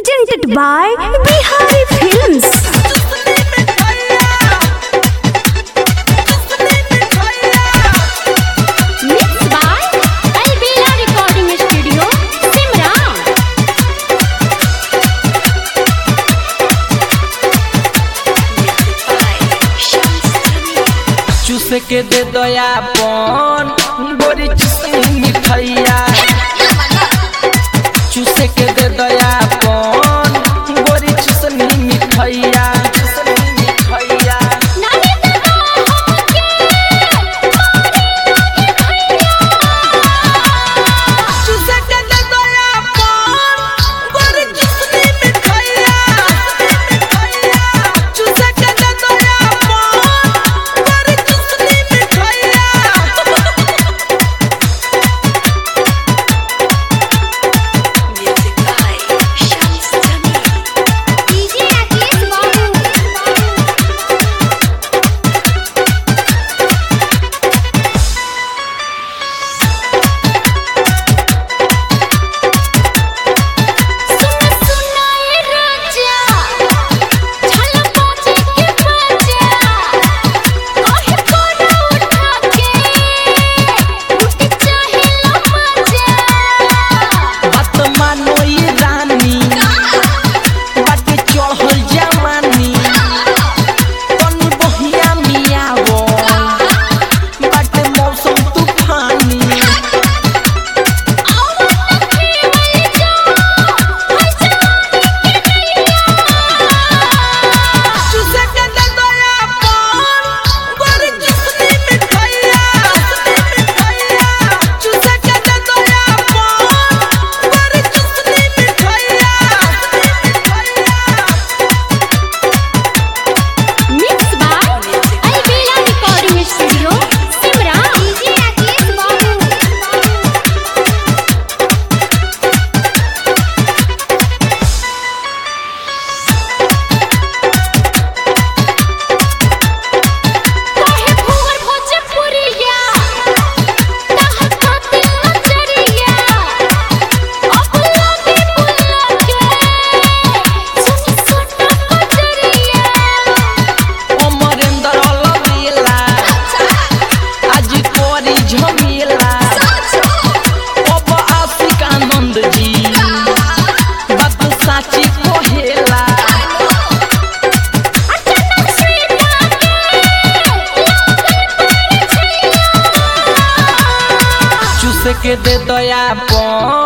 presented by Bihari Films. Mixed by Albela Recording Studio, Simran. चूस के दे दयापन बोरी चुसनी मिठैया चूस के दे दयापन बोरी चुसनी मिठैया चुसनी मिठैया नानी दादा होके चूस के दे दयापन बोरी चुसनी मिठैया मिठैया चूस के दे दयापन बोरी चुसनी मिठैया DJ Rakesh Babu. सुन सुनाए राजा झलक बाजे के बजा काहे कोना उठा के लुट चाहे ला मजा बात मानो ये रानी बाटे चढ़ल जवानी तनी बहिया मियावो बाटे मौसम तूफानी चूसे के दे दयापन बड़ी चुसनी मिठैया मिठैया चूसे के दे दयापन बड़ी चुसनी मिठैया मिठैया Mixed by Albela Recording Studio, Simran. DJ Rakesh Babu. काहे भोर भोजपुरिया ताहत खातिर नजरिया अब लागे बुलाके सुनी सोना कजरिया अमरेंद्र लवेला आज कोरी झमेला अब आशिक आनंद जी बात साची कहेला अचानक से डाके लागल पर छैया चूस के दे दयापन